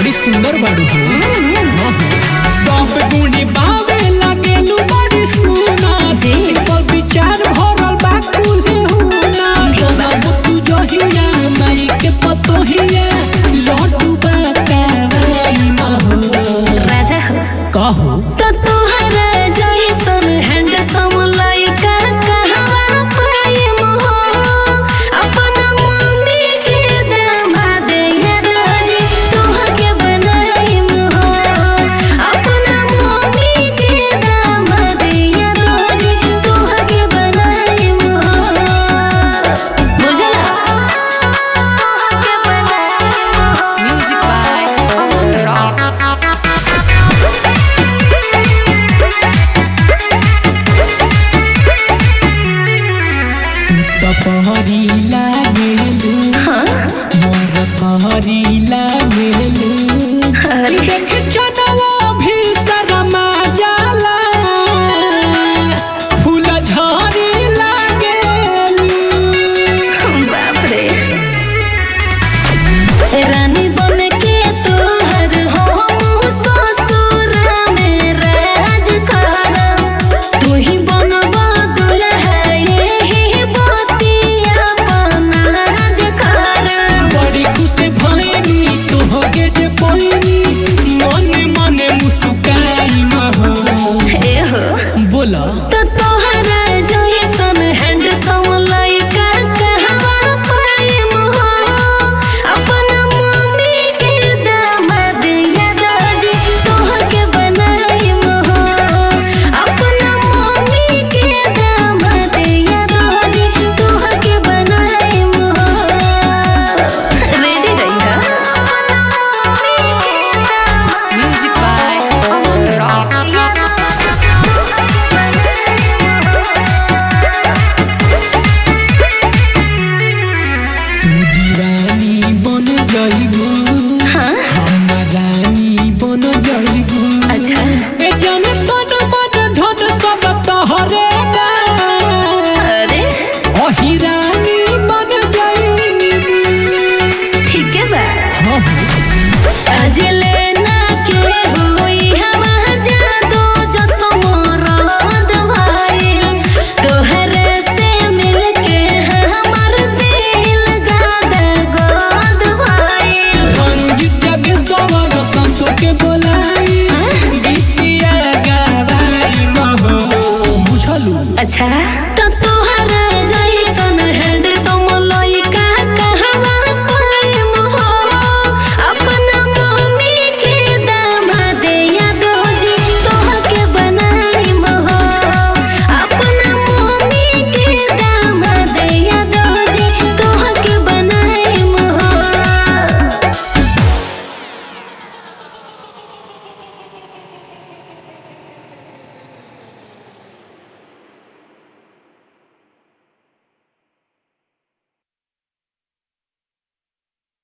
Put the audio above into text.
बड़ी सुंदर बाड़ू हो सब गुणी बावे लागेलू बड़ी सुना जी। पर विचार भरल बा कुल्हे हुना बाबू तू जहिया माई के पतोहिया लड्डू बाटावाई महो राजा हो कहो तो तोहरा जैसन हैंडसम लइका कहवा पाएम हो अपना मम्मी के दामाद या राजी तोहके बनाएम हो अपना मम्मी के दामाद या राजी तोहके बनाएम हो बुझला तोहके बनाएम हो Music by Aman Rock. तो पहरी लागेलू हाँ मोर पहरी लागेलू अरे देख